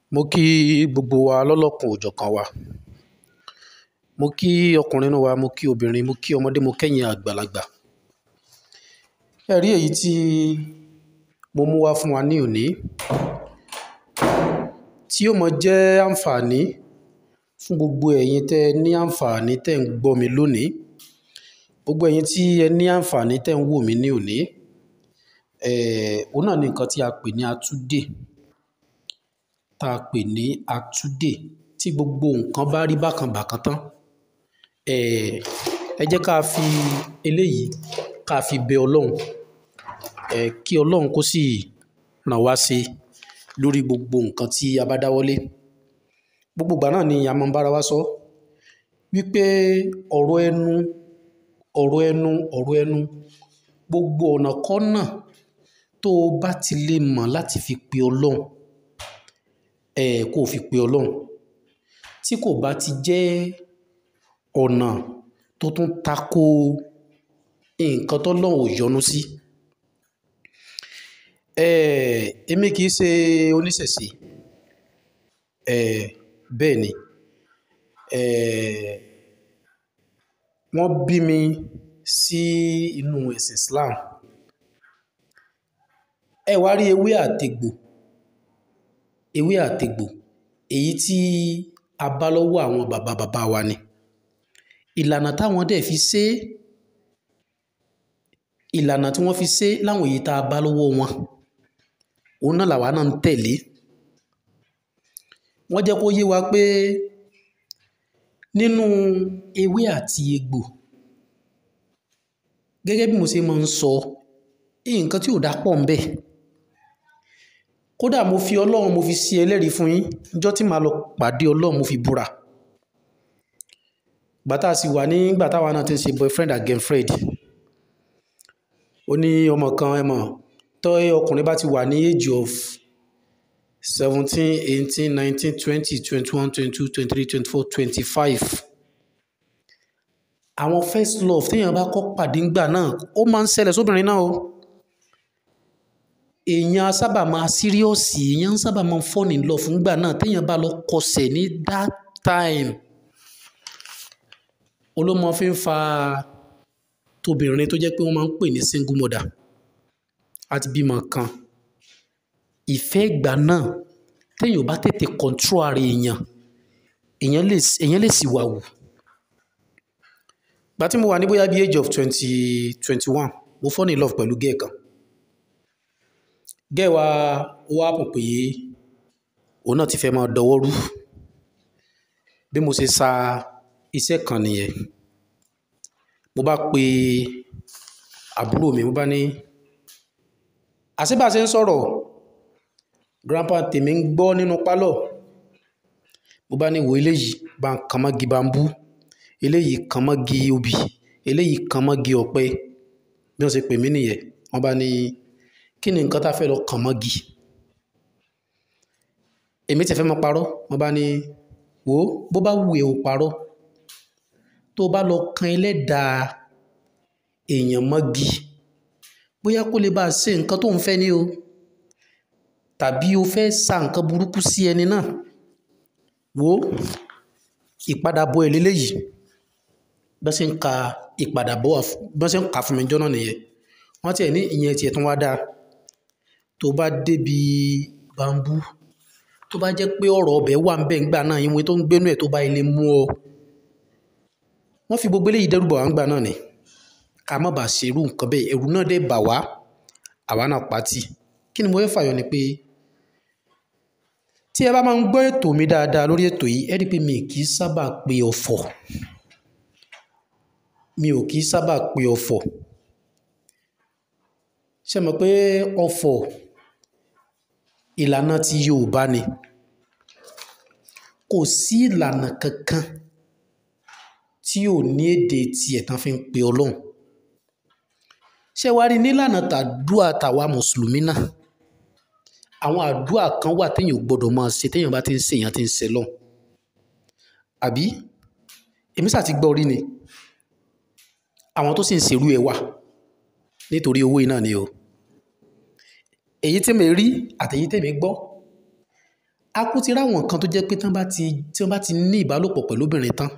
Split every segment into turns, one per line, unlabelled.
mo kí gbogbo wa lọ́lọ́kan òjọ̀kan wa mo kí ọkùnrin inú wa mo kí obìnrin mo kí ọmọdé mo kẹ́yìn àgbàlagbà ẹ rí èyí tí mo mú wá fún wa ní òní tí yóò máa jẹ́ àǹfààní fún gbogbo ẹ̀yin tẹ́ ẹ ní àǹfààní tẹ́ ń gbọ́ mi lónìí gbogbo ẹ̀yin tí ẹ ní àǹfààní tẹ́ ń wò mí ní òní eh, òun náà ni nǹkan tí a pè ní atúdè tá a pè ní atúdè tí gbogbo nǹkan bá rí bákan bákan tán eh, ẹ jẹ́ ká fi eléyìí ká fi bẹ ọlọ́run eh, kí ọlọ́run kó sì ràn wá ṣe lórí gbogbo nǹkan tí a bá dáwọ́lé gbogbo ìgbà náà ni a máa ń bára wa sọ wípé ọ̀rọ̀ ẹnu ọ̀rọ̀ ẹnu ọ̀rọ̀ ẹnu gbogbo ọ̀nà kọ́nà tó o bá ti lè mọ̀ láti fi pe ọlọ́run ẹ̀ kó o fi pe ọlọ́run tí kò bá ti jẹ́ ọ̀nà tó tún tako nǹkan tọ́lọ́run ò yọ́nú sí ẹ̀ èmi kì í ṣe oníṣẹ̀ṣe ẹ̀ bẹ́ẹ̀ ni ẹ̀ wọ́n bí mi sí inú ẹ̀sìn Islam ẹ wá rí ewé àtegbò ewé àtegbò èyí tí a bá lọ́wọ́ àwọn bàbá bàbá wa ni ìlànà táwọn dẹ̀ fi ṣe ìlànà tí wọ́n fi ṣe láwọn èyí tá a bá lọ́wọ́ wọn òun náà làwa náà ń tẹ̀lé wọ́n jẹ́ kó yé wa pé nínú ewé àti egbò gẹ́gẹ́ bí mo ṣe máa ń sọ nǹkan tí ò dá pọ̀ ń bẹ kódà mo fi ọlọ́run mo fi ṣe ẹlẹ́rìí fún yín níjọ́ tí màá lọ pàdé ọlọ́run mo fi búra gbàtà sì wà nígbà táwa náà ti ń ṣe boyfriend and girlfriend ó ní ọmọ kan ẹ mọ̀ tọ́ ọkùnrin bá ti wà ní age of seventeen eighteen nineteen twenty twenty one twenty two twenty three twenty four twenty five àwọn first love téèyàn bá kọ́ pàdé ńgbà náà ó máa ń ṣẹlẹ̀ sóbìnrin náà o èèyàn sábà máa síríọ̀sì èèyàn sábà máa fall in love fúngbà náà téèyàn bá lọ kọsẹ̀ ní that time olómọ fi ń fa tóbìnrin tó jẹ́ pé wọ́n máa ń pè ní single mother àti bímọ kan ìfẹ́ ìgbà náà téèyàn bá tètè control ara èèyàn èèyàn lè èèyàn lè sì wà wù gbà tí mo wà ní bóyá bí age of twenty twenty one mo fall in love pẹ̀lú gẹ́ẹ̀ kan gẹ́ẹ̀ wa ó wá pọ̀ pé òun náà ti fẹ́ máa dọwọ́ rú bí mo ṣe sa iṣẹ́ kan nìyẹn mo bá pe àbúrò mi mo bá ní àṣebàṣe ń sọ̀rọ̀ grandpa tèmi ń gbọ́ nínú pálọ̀ mo bá ní wo eléyìí bá ń kàn mọ́gi bambú eléyìí kàn mọ́gi obì eléyìí kàn mọ́gi ọ̀pẹ bí wọ́n ṣe pè mí nìyẹn wọ́n bá ní kí ni nǹkan tá a fẹ́ lọ kàn mọ́gi èmi ti fẹ́ mọ́ parọ́ wọ́n bá ní wò ó bó bá wù ẹ́ ò parọ́ tó o bá lọ kan ẹlẹ́dàá èèyàn mọ́gi bóyá kó lè bá a ṣe nǹkan tó ń fẹ́ ní o tàbí o fẹ́ sa nǹkan burúkú sí ẹni náà wò ó ìpadàbọ̀ ẹ̀ lélẹ́yìí bá ṣe ń ka ìpadàbọ̀ bá ṣe ń kà fún mi jọ́nà nìyẹn wọ́n tiẹ̀ ní ìyẹn tiẹ̀ tún wá dáa tó bá débi bambú tó bá jẹ́ pé ọ̀rọ̀ ọbẹ̀ wà ń bẹ̀ ńgbà náà ìwé tó ń gbénú ẹ̀ tó bá ilé mú ọ wọ́n fi gbogbo eléyìí dẹ́rù bà wá ńgbà náà ni ká má bàa ṣerú nǹkan bẹ́ẹ̀ ẹ̀rù náà dẹ̀ bà wá àwa náà pàtì kí ni mo fẹ́ fàyọ ni pé tí ẹ bá máa ń gbọ́ ètò mi dáadáa lórí ètò yìí ẹ rí i pé mi kì í sábà pe ọ̀fọ̀ mi ò kì í sábà pe ọ̀fọ̀ ṣe mọ̀ pé ọ̀fọ̀ ìlànà ti Yorùbá ni kò sí ìlànà kankan tí ò ní èdè tiẹ̀ tán fi ń pe Ọlọ́run ṣé wàá rí nílànà tàdúà tàwa mùsùlùmí náà àwọn àdúà kan wà téèyàn ò gbọdọ̀ máa ṣe téèyàn bá ti ń ṣe èèyàn ti ń ṣe lọ́hùn àbí èmi sà ti gbọ́ rí ni àwọn tó sì ń ṣerú ẹ̀ wà nítorí owó iná ni o èyí tí mi rí àtèyí tèmi gbọ́ a kú ti ráwọn kan tó jẹ́ pé tán bá ti tí wọ́n bá ti ní ìbálòpọ̀ pẹ̀lú obìnrin tán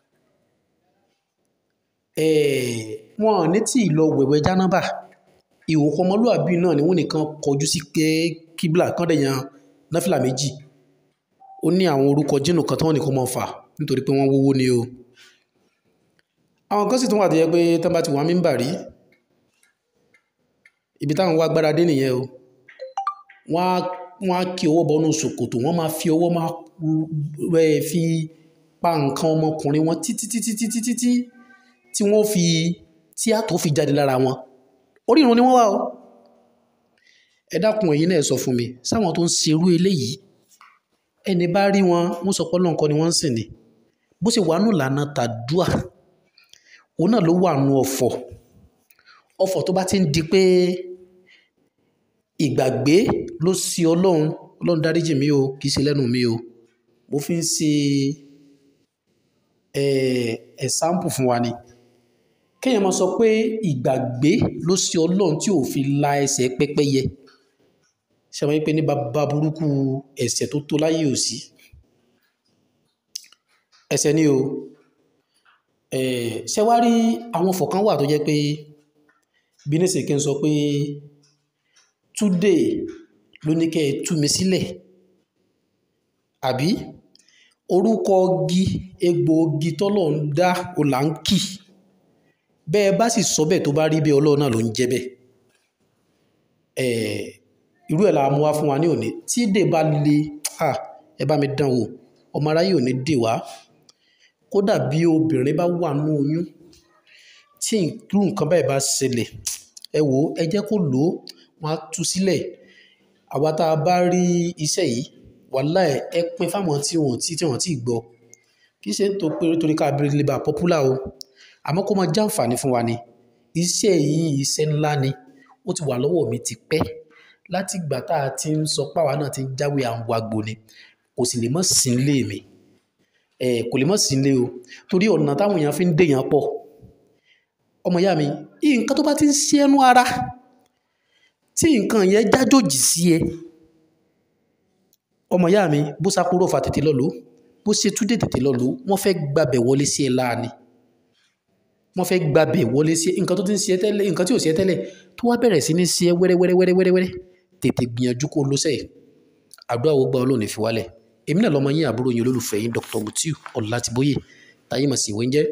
wọn ò ní tí ì lọ wẹ̀wẹ̀ jánábà ìhòòhò ọmọlúwàbí náà ni wọ́n nìkan kọjú sí pé kíbla kan dẹ̀ yan náfìlà méjì ó ní àwọn orúkọ jínù kan tí wọ́n nìkan mọ̀ fà nítorí pé wọ́n wówó ni o àwọn kan sì tún wà tó yẹ pé tán bá ti wà mímbà rí ibi táwọn wá gbára dé nìyẹn o wọ́n á wọ́n á kí ọwọ́ bọ́nú ṣòkòtò wọ́n máa fi ọwọ́ máa rẹ̀ fi pa nǹkan ọmọkùnrin wọn títí títí títí títí tí wọ́n fi tí àtọ̀ fi jáde lára wọn orí ìrun ni wọ́n wà o ẹ dákun ẹ̀yin náà sọ fún mi sáwọn tó ń ṣerú eléyìí ẹni bá rí wọn wọ́n sọ pé Ọlọ́run kọ́ ni wọ́n ń sìn ni bó ṣe wà nù lànà tàdúà òun náà ló wà nù ọ̀fọ̀ ọ̀fọ̀ tó bá ti ń di pé ìgbàgbé ló sí ọlọ́run ọlọ́run dáríjì mí o kì í ṣe lẹ́nu mi o mo fi ń ṣe ẹ̀sáǹpù fún wa ni kéèyàn máa sọ pé ìgbàgbé ló sí ọlọ́run tí ò fi la ẹsẹ̀ pẹ́pẹ́yẹ ṣe wọ́n pé ní bàbá burúkú ẹ̀ṣẹ̀ tó tó láyé ò sí ẹ̀ṣẹ̀ ni o ṣe wá rí àwọn fọ̀kàn wà tó jẹ́ pé bí ní sèké ń sọ pé today ló ní kẹ́ ẹ tú mi sílẹ̀ àbí orúkọ igi egbòogi tọ́lọ̀ ń dá ọ̀làǹkì bẹ́ẹ̀ bá sì sọ bẹ́ẹ̀ tó bá rí bẹ́ẹ̀ ọlọ́run náà ló ń jẹ́ bẹ́ẹ̀ irú ẹ̀ la mú wá fún wa ní òní tí dè bá le ẹ bá mi dán wò ọmọ aráyé ò ní dè wá kódà bí obìnrin bá wà nú oyún tí irú nǹkan báyìí bá ṣẹlẹ̀ ẹ wò ó ẹ jẹ́ kó lò ó wọ́n á tú sílẹ̀ àwa tá a bá rí iṣẹ́ yìí wàhálà ẹ ẹ pín fáwọn tí wọ́n ti tí wọ́n ti gbọ́ kì í ṣe ń tó pé torí ká abiri lè bá pọ́pùlà o àmọ́ kó máa jàǹfààní fún wa ni iṣẹ́ yìí iṣẹ́ ńlá ni ó ti wà lọ́wọ́ mi ti pẹ́ láti ìgbà tá a ti ń sọ páwa náà ti ń jáwé àwọn àgbo ni kò sì lè mọ́ sí ilé mi ẹ kò lè mọ́ sí ilé o torí ọ̀nà táwọn èèyàn fi ń dèèyàn pọ̀ ọmọ ìyá mi nǹkan tó bá ti ń ṣe ẹnu ara tí nǹkan yẹn jájòjì sí ẹ ọmọ ìyá mi bó sápúrò fa tètè lọ lò ó bó ṣe túdé tètè lọ lò ó wọ́n fẹ́ gbàbẹ̀ wọlé sí ẹ láàánì wọ́n fẹ́ gbàbẹ̀ wọlé sí ẹ nǹkan tó ti ń ṣe ẹ tẹ́lẹ̀ nǹkan tí ò ṣe ẹ tẹ́lẹ̀ tó wá bẹ̀rẹ̀ sí ní ṣe ẹ wẹ́rẹ́wẹ́rẹ́wẹ́rẹ́wẹ́rẹ́ tètè gbìyànjú kó lọ sẹ́ẹ̀ àdúrà wo gba ọlọ́ọ̀ni fi wálẹ̀ èmi náà lọ́mọ yín àbúrò yín olólùfẹ́ yín Dr. Mutiu Ọlátìbóyè táyé mọ̀ sí ìwé ń jẹ́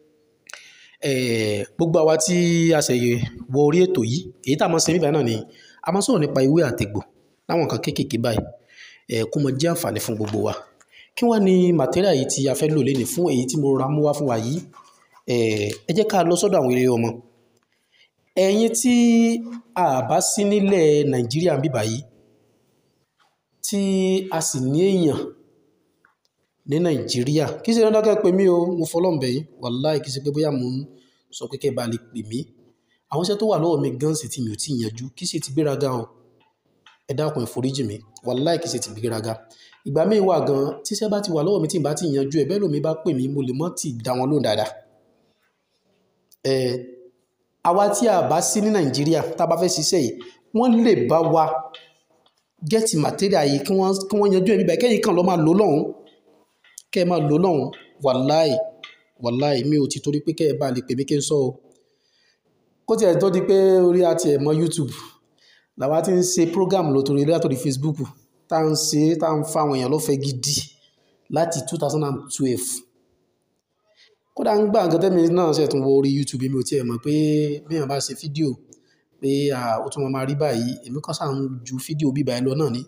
gbogbo àwa tí a ṣe wọ orí ètò yìí èyí tá a máa ṣe níbàá náà ni a máa sọ̀rọ̀ nípa ewé àtegbò láwọn nǹkan kéékèèké báyìí kó mọ jẹ́ àǹfààní fún gbogbo wa kí wọ́n ní màtẹ́ríà yìí tí a fẹ́ lò lénìí fún èyí tí mo ra mú wá fún wa yìí ẹ jẹ́ ká lọ sọ́dọ̀ àwọn eré ọmọ ẹ̀yin tí a bá sí nílẹ̀ Nàìjíríà ń bíbà yìí tí a sì ní èèyàn ní Nàìjíríà kì í ṣe dandan kẹ́ pè mí o mo fọlọ́ǹbẹ̀ yìí wàláì kì í ṣe pé bóyá mo ń sọ pé kẹ́ bá lè pè mí àwọn iṣẹ́ tó wà lọ́wọ́ mi gan sì tí mi ò tí ì yanjú kì í ṣe ti gbéraga o ẹ dákun ẹ foríjì mi wàláì kì í ṣe ti gbéraga ìgbà míì wà gan tíṣẹ́ bá ti wà lọ́wọ́ mi tí ì bá ti yanjú ẹ bẹ́ẹ̀ lómi bá pè mí mo lè mọ́ ti dá wọn lóhùn dáadáa ẹ àwa tí a bá sí ní Nàìjíríà tá a bá fẹ́ ṣiṣẹ́ yìí wọ́n lè bá wa gẹ́ẹ̀tì material yìí kí wọ́n kí wọ́n yanjú ẹ̀mí báyìí kẹ́yìn kan lọ́ máa lò lọ́hùn kẹ́ ẹ máa lò lọ́hùn wàláì wàláì mi ò ti torí pé kẹ́ ẹ bá lè pè mí kí n sọ o kó tiẹ̀ tó di pé orí àti ẹ̀ mọ́ YouTube làwa ti ń ṣe program lótorí látòrí Facebook tá à ń ṣe tá à ń fa àwọn èèyàn lọ́fẹ̀ẹ́ gidi láti two thousand and twelve kódà ń gbà nǹkan tẹ́mi náà ṣe tún wọ orí YouTube mi ò tiẹ̀ mọ̀ pé bí èèyàn bá ṣe fídíò pé ó tún máa rí báyìí èmi kàn sáà ń ju fídíò bíbá ẹ lọ náà ni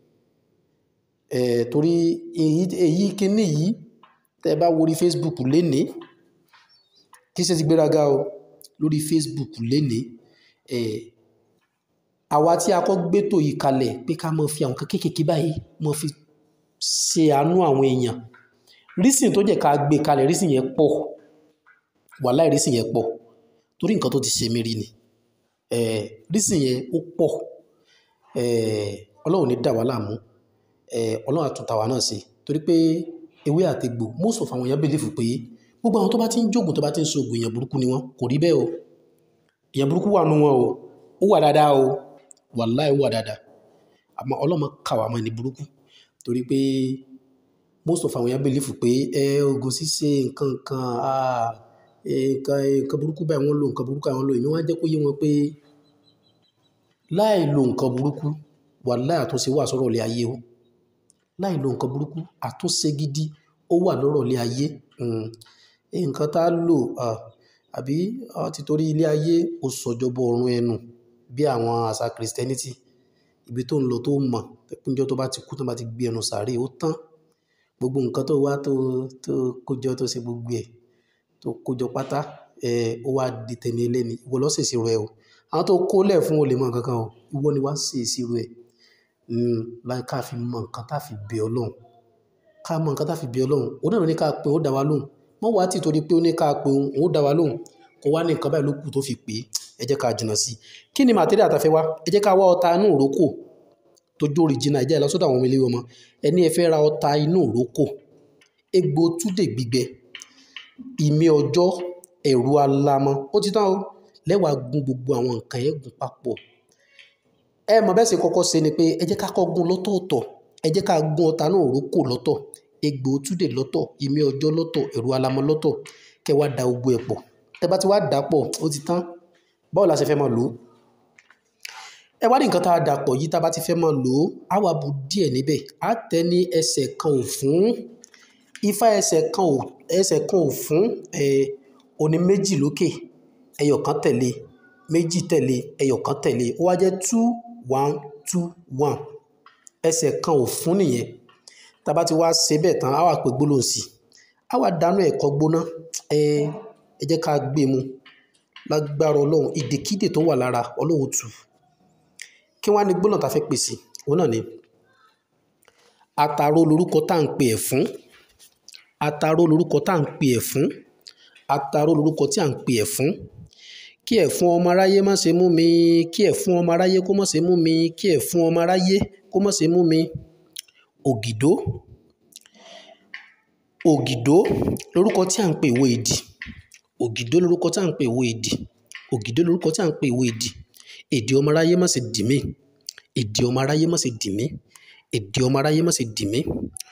torí èyí èyí kíní yìí tẹ́ ẹ bá wo orí Facebook lénìí kí ṣe ti gbéraga o lórí Facebook lénìí àwa tí a kọ́ gbétò yìí kalẹ̀ pé ká máa fi àwọn kan kéékèèké báyìí máa fi ṣe àánú àwọn èèyàn rísìn tó jẹ́ ká gbé kalẹ̀ rísìn yẹn pọ̀ wàláì rísìn yẹn pọ̀ torí nǹkan tó ti ṣe mí rí ni rísìn yẹn ó pọ̀ ọlọ́run ní dà wá láàmú ọlọ́run àtúntà wa náà ṣe torí pé ewé àtegbò most of àwọn èèyàn believe pé gbogbo àwọn tó bá ti ń jókòó tó bá ti ń ṣoògùn èèyàn burúkú ni wọ́n kò rí bẹ́ẹ̀ o èèyàn burúkú wà nù wọn o ó wà dáadáa o wàláì ó wà dáadáa àmọ́ ọlọ́mọ kà wá mọ́ ẹni burúkú torí pé most of àwọn èèyàn believe pé ẹ oògùn ṣíṣe nǹkan kan ah nǹkan nǹkan burúkú báyìí wọ́n lò nǹkan burúkú báyìí wọ́n lò èmi wá jẹ́ kó yé wọn pé láì lo nǹkan burúkú wàláhì àtúnṣe wà sọ́rọ̀ ilé ayé o láì lo nǹkan burúkú àtúnṣe gidi ó wà lọ́rọ̀ ilé ayé nǹkan tá a lò àbí ti torí ilé ayé ó sọjọ́bọ ọ̀run ẹnu bí àwọn àṣà Christianity ibi tó ń lọ tó mọ̀ níjọ́ tó bá ti kú tó bá ti gbé ẹnu sàárè ó tán gbogbo nǹkan tó wá tó tó kójọ tó ṣe gbogbo ẹ̀ tó kójọ pátá ẹ̀ ó wá di tẹni ẹlẹ́ni ìwọ ló ṣèṣirò ẹ̀ o àwọn tó kó lẹ̀ fún olè mọ̀ kankan o ìwọ ni wá ṣe ìṣirò ẹ̀ láì ká fi mọ nǹkan tá fi bẹ Ọlọ́run ká mọ nǹkan tá fi bẹ Ọlọ́run òun náà ní ká pé ó dá wa lóhùn mọ́ wá tí torí pé ó ní ká pé òun ó dá wa lóhùn kó wá ní nǹkan báyìí ló kù tó fi pé ẹ jẹ́ ká jìnnà sí i kí ni màtíríà tá fẹ́ wá ẹ jẹ́ ká wá ọta inú ìrókò tó jó original ìjà ìlọsọ́dọ̀ àwọn ọmọ ilé ọmọ ẹni ẹ fẹ́ ra ọta inú ìrókò egbò túdè gbígbẹ ìmí ọjọ́ ẹ̀rù alamọ ó ti tán o lẹ́wàá gun gbogbo àwọn nǹkan yẹn gùn papọ̀ ẹ mọ̀ bẹ́ẹ̀ sì kọ́kọ́ ṣe ni pé ẹ jẹ́ ká kọ́ gun lọ́tọ̀ọ̀tọ̀ ẹ jẹ́ ká gun ọta inú ìrókò lọ́tọ̀ egbò túdè lọ́tọ̀ ìmí ọjọ́ lọ́tọ̀ ẹ̀rù alamọ lọ́tọ̀ kẹ́ wá da gbogbo ẹ̀ pọ̀ tẹ́ bá ti wá dà pọ̀ ó ti tán báwo la ṣe fẹ́ máa lò ó ẹ wá ní nǹkan tá a dàpọ̀ yìí tá a bá ti fẹ́ máa lò ó á wá bu díẹ̀ níbẹ̀ á tẹ́ ní ẹsẹ̀ kan ò fún ifá ẹsẹ̀ kan ò ẹsẹ̀ kan ò fún ẹ oní méjì lókè ẹyọ kan tẹ̀lé méjì tẹ̀lé ẹyọ kan tẹ̀lé ó wá jẹ́ two one two one ẹsẹ̀ kan ò fún nìyẹn tá a bá ti wá ṣe bẹ́ẹ̀ tán á wá pè gbólóhùn sí i á wá dànù ẹ̀kọ́ gbóná ẹ ẹ jẹ́ ká gbé mu lágbára ọlọ́run ìdèkídè tó wà lára ọlọ́run tù kí wọ́n á ní gbóná tá a fẹ́ pèsè òun náà ni àtàrò lorúkọ tá à ń pè ẹ̀fún àtàrò lorúkọ tá à ń pè ẹ̀fún àtàrò lorúkọ tí à ń pè ẹ̀fún kí ẹ̀fún ọmọ aráyé má ṣe mú mi kí ẹ̀fún ọmọ aráyé kó má ṣe mú mi kí ẹ̀fún ọmọ aráyé kó má ṣe mú mi ògìdó ògìdó lorúkọ tí à ń pè ìwé ìdì ògìdó lorúkọ tí à ń pè ìwé ìdì ògìdó lorúkọ tí à ń pè ìwé ìdì èdè ọmọ aráyé má ṣe dì mí èdè ọmọ aráyé má ṣe dì mí èdè ọmọ aráyé má ṣe dì mí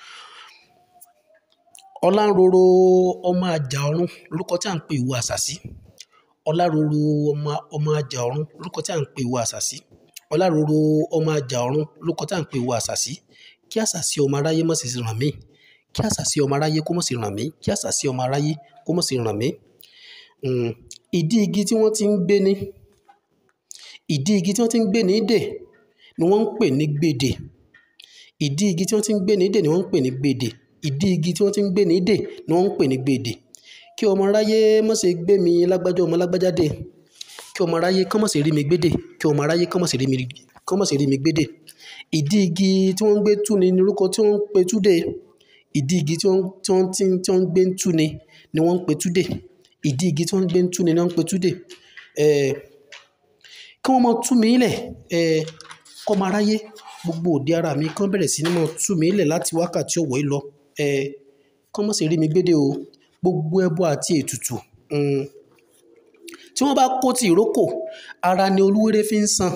ọláròrò ọmọ àjà ọ̀run lórúkọ tí à ń pè ìwọ àṣàsí ọláròrò ọmọ ọmọ àjà ọ̀run lórúkọ tí à ń pè ìwọ àṣàsí ọláròrò ọmọ àjà ọ̀run lórúkọ tí à ń pè ìwọ àṣàsí kí àṣàsí ọmọ aráyé má ṣe ràn mí kí àṣàsí ọmọ aráyé kó má ṣe ràn mí kí àṣàsí ọmọ aráyé kó má ṣe ràn mí ìdí igi tí wọ́n ti ń gbé ní ìdí igi tí wọ́n ti ń gbé ní dè ni wọ́n ń pè ní gbèdè ìdí igi tí wọ́n ti ń gbé ní dè ni wọ́n ń pè ní gbèdè ìdí igi tí wọ́n ti ń gbé ní dè ni wọ́n ń pè ní gbèdè kí ọmọ aráyé má ṣe gbé mi lágbájá ọmọ lágbájá dè kí ọmọ aráyé kán má ṣe rí mi gbédè kí ọmọ aráyé kán má ṣe rí mi kán má ṣe rí mi gbédè ìdí igi tí wọ́n ń gbé tú ni orúkọ tí wọ́n ń pe túdè ìdí igi tí wọ́n tí wọ́n tí tí wọ́n ń gbé tú ni ni wọ́n ń pe túdè ìdí igi tí wọ́n ń gbé tú ni ni wọ́n ń pe túdè ẹ̀ẹ́ kí wọ́n máa tú mi lẹ̀ ẹ̀ kọ́ máa ráyé gbogbo òde ara mi kán bẹ̀rẹ̀ sí ní máa tú mi lẹ̀ láti wákàtí ọ̀wọ́ yìí lọ ẹ̀ kán má ṣe rí mi gbédè o gbogbo ẹbọ àti ètùtù tí wọ́n bá kó ti ìrókò ara ni olúwéré fi ń san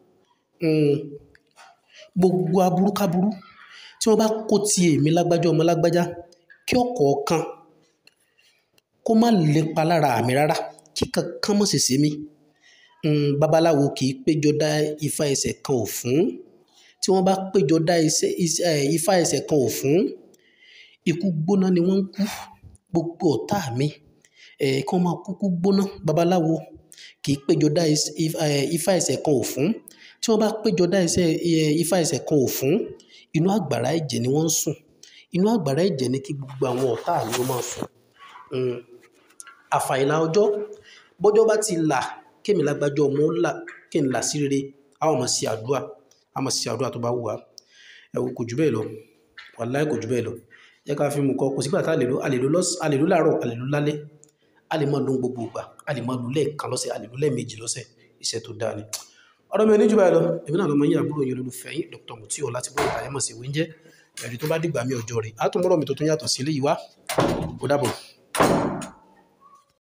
gbogbo aburúkáburú tí wọ́n bá kó ti èmi lágbájá ọmọ lágbájá kí ọ̀kọ̀ọ̀kan kó má lépa lára mi rárá kí kankan má ṣe ṣe mí um, babaláwo kì í péjọ dá ifá ẹsẹ̀ kan ò fún tí wọ́n bá péjọ dá ifá ẹsẹ̀ kan ò fún ikú gbóná ni wọ́n ń kú gbogbo ọ̀tá mi ẹ̀ kí wọ́n máa kúkú gbóná babaláwo kì í péjọ dá ifá ẹsẹ̀ kan ò fún tí wọ́n bá péjọ dá ifá ẹsẹ̀ kan ò fún inú àgbàrá ẹ̀jẹ̀ ni wọ́n ń sùn inú àgbàrá ẹ̀jẹ̀ ni kí gbogbo àwọn ọ̀tá mi ó máa sùn àfàìlà ọjọ́ bọ́jọ́ bá ti là kémi lágbájọ́ ọmọ ó là kí n là sí rere a ó máa ṣe àdúrà a máa ṣe àdúrà tó bá wù wá ẹ wò kò jù bẹ́ẹ̀ lọ wàláì kò jù bẹ́ẹ̀ lọ jẹ́ ká fi mú kọ́ kò sígbà tá a lè lò a lè lò lọ́s a lè lò láàárọ̀ a lè lò lálẹ́ a lè máa lò gbogbo ìgbà a lè máa lò lẹ́ẹ̀kan lọ́sẹ̀ a lè lò lẹ́ẹ̀mejì lọ́sẹ̀ iṣẹ́ tó dáa ni ọ̀rọ̀ mi ò ní jù báyìí lọ èmi náà lọ́mọ yín àbúrò yín olólùfẹ́ yín Dr. Mutiu Ọlátìbọ̀ Ìbáyẹ̀mọ̀ sí wíńjẹ́ ẹ̀rí tó bá dìgbà mi ọjọ́ rẹ̀ á tún mọ́rọ̀ mi tó tún yàtọ̀ sí eléyìí wá ó dàbọ̀.